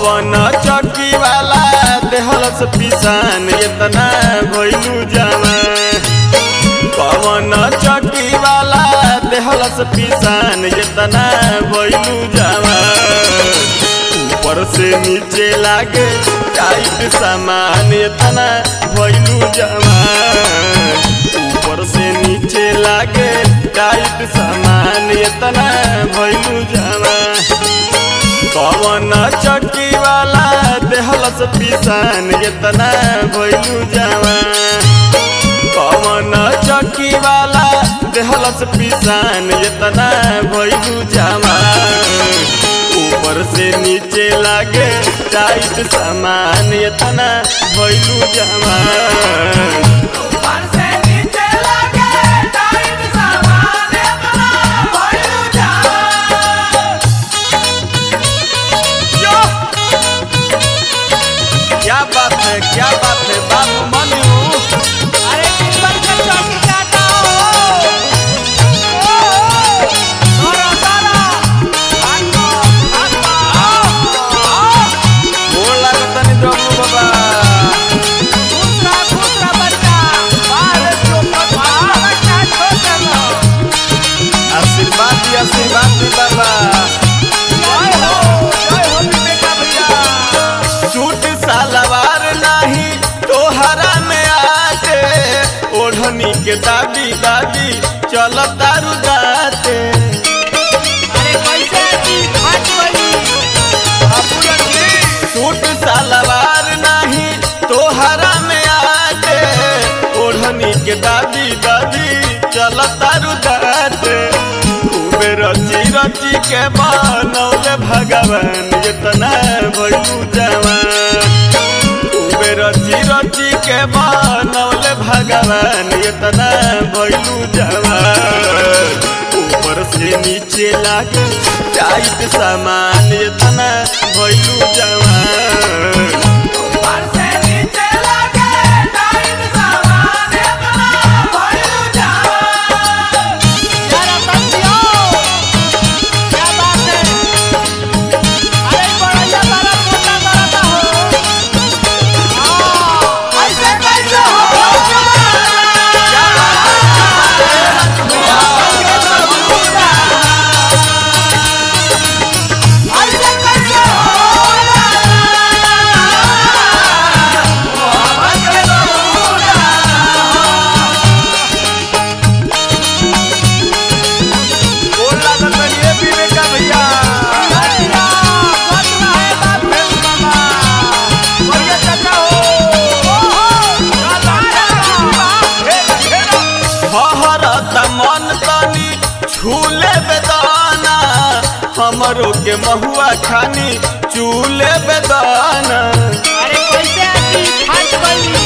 कवन चौकी वाला देहलस पिसान इतना भइलू जवान कवन चौकी वाला देहलस पिसान इतना भइलू जवान ऊपर से नीचे लागे टाइट सामान इतना भइलू जवान ऊपर से नीचे लागे टाइट सामान इतना भइलू जवान कवन चक्की वाला देहलस पिसान इतना भइलू जवान कवन चक्की वाला देहलस पिसान इतना भइलू जवान ऊपर से नीचे लागे टाइट सामान इतना भइलू जवान ऊपर से नीचे लगे टाइट सामान इतना भइलू जवान यो! क्या बात है क्या बात है बाबू मनु अरे टिप्पण के चौकी काटा हो ओ तोरा तोरा भागो भागो आओ आओ गोड़ लागत तनी डब्लू बाबा खुश रह खुश रह बच्चा बाहर चोपट बाहर बच्चा छोड़ देना आशीर्वाद दी आशीर्वाद दी बाबा जय हो जय हो विवेका भैया सूट सलवार नहीं तोहरा में आते ओढ़नी के दादी दादी चल तारू दाते अरे कैसे की फट गई अपुरन जी सूट सलवार नहीं तोहरा में आते ओढ़नी के दादी दादी चल तारू दाते खूबे रची रची के बनौले भगवान इतना भइलू जवान खूबे रची रची के बनौले भगवान इतना भइलू जवान ऊपर से नीचे लागे टाइट सामान इतना भइलू जवान ऊपर से नीचे लगे टाइट सामान इतना भइलू जवान यार तंजियो क्या बात है अरे बड़ा बड़ा मोटा बड़ा हो हां ऐसे कैसे हो क्या ऐसे कैसे गोड़ लागत बनी ए विवेका भैया भैया बच रहा है बाबू मामा बढ़िया चाचा हो ओहो हहरत मन तनी छूले बेदाना हमरो के महुआ खानी चूले बेदाना अरे कैसे आती फट गई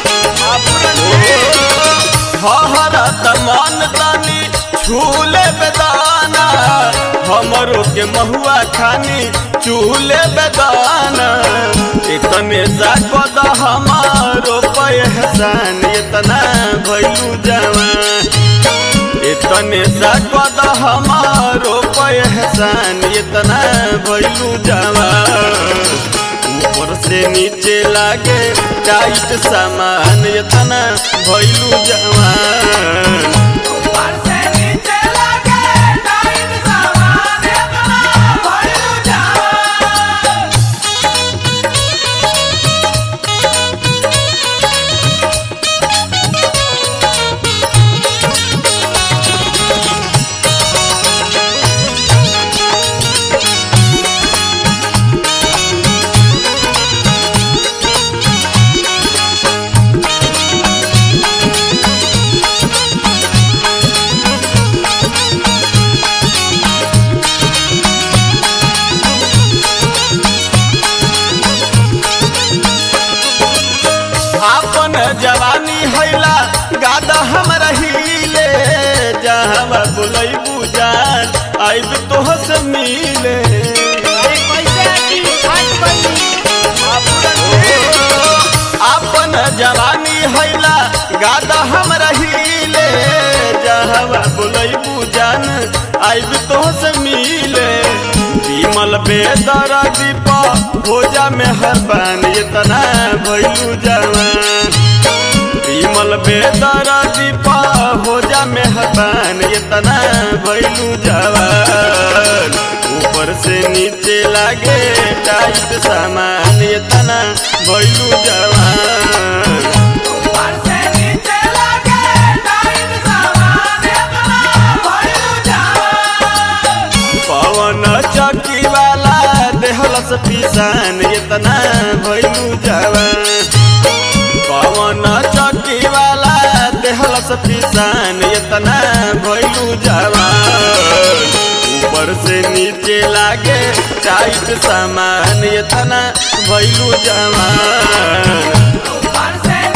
हहरत मन तनी छूले बेदाना हमरो के महुआ खानी चूले बेदाना इतने जागद हमारो पहचान इतना भइलू जवान इतने जागद हमारो पहचान इतना भइलू जवान ऊपर से नीचे लागे टाइट सामान इतना भइलू जवान ऊपर से नीचे लगे टाइट सामान इतना भइलू जवान आपन जवानी हैला गादा हम रहीले जहाँ बुलैबू जान आइब तोह से मिले अरे कैसे आती फट गई आपन जवानी हैला गादा हम रहीले जहाँ बुलैबू जान आइब तोह से मिले विमल बेदर दीप भोजा में हर बान इतना भैलू जवान विमल बेदर दीप भोजा में हर बान इतना भैलू जवान ऊपर से नीचे लागे टाइट सामान इतना भैलू जवान ऊपर से नीचे लगे टाइट सामान इतना भइलू जवान पवन चौकी वाला देहलस पिसान इतना भैलू जवान पवन चौकी वाला देहलस पिसान इतना भैलू जवान ऊपर से नीचे लागे टाइट सामान इतना भैलू जवान ऊपर से